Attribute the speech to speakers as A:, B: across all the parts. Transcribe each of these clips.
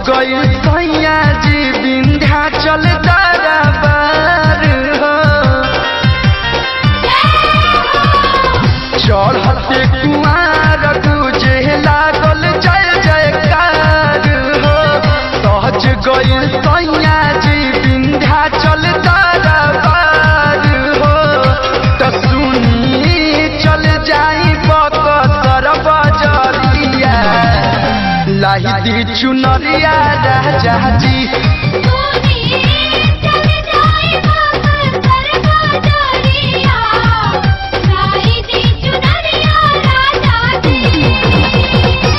A: गई सैया जी विंध्याचल दरबार हो चढ़ते कुमार गुजे लागल जय जयकार हो सहज गई सैया जी विंध्याचल दरबार हो त सुनी चल जाई बकसर बजरिया लाही दी चुनरिया राजा जी
B: तूने चल जाए बाबा सरबाजरिया साई दी चुनरिया राजा जी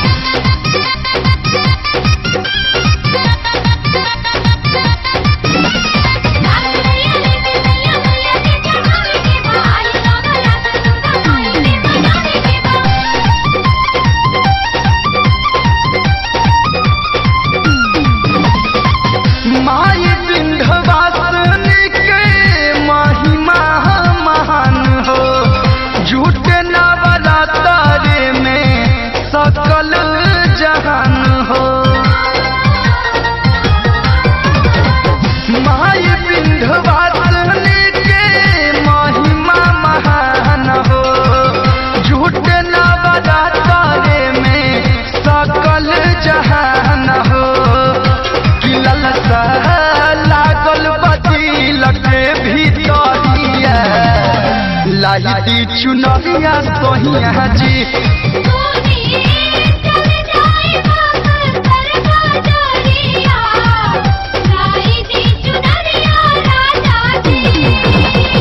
A: माई विंध्यवासिनी के महिमा महान हो झूठ नवरात्रे में सकल जहान हो माई विंध्यवासिनी के महिमा महान हो झूठ नवरात्रे में सकल जहान हो कि ललसा लागल बदिल के भीतरिया लाही चुनरिया सोहिया जी
B: तूने चल जाए बाबा सरबाजरिया साई दी चुनरिया राजा जी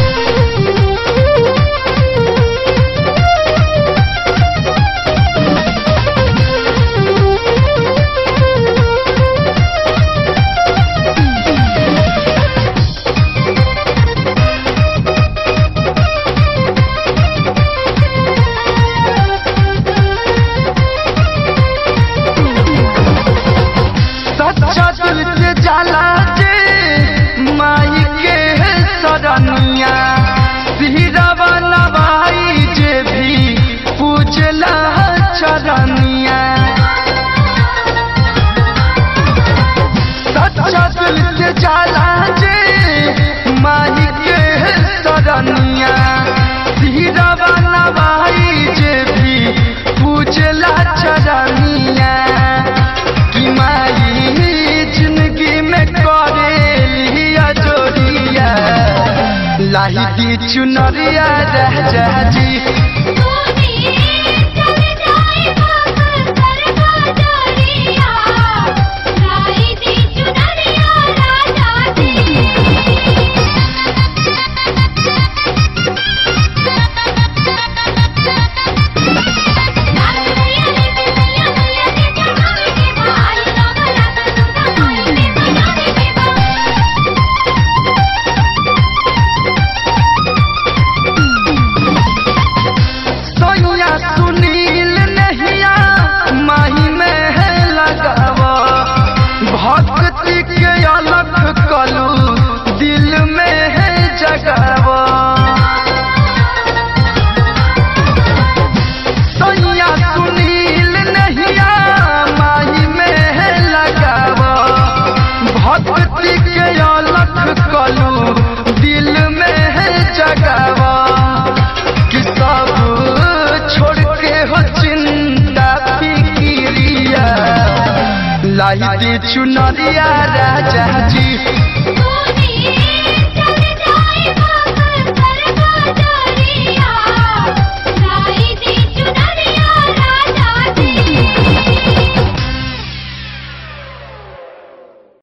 A: सच्चा दिल से जाला जे माई के सरनिया सिरवा नवाई जे भी पूजला चरनिया सच्चा दिल से जाला जे माई के सरनिया सिरवा नवाई जे भी पूजला चरनिया कि माई जिंदगी में करे लिया जोड़िया लाही दी चुनरिया राजा जी
B: तूने चल जाए बाबा सरबाजरिया साई दी चुनरिया राजा जी
A: सोनिया सुनील नहिया माही में है लगावा भक्ति के अलग कलू दिल में है जगावा सोनिया सुनील नहिया माही में है लगावा भक्ति के अलग कलू दिल में है जगावा कि सब छोड़ के हो चिंता फिकिरिया लाई दे चुनरिया राजा जी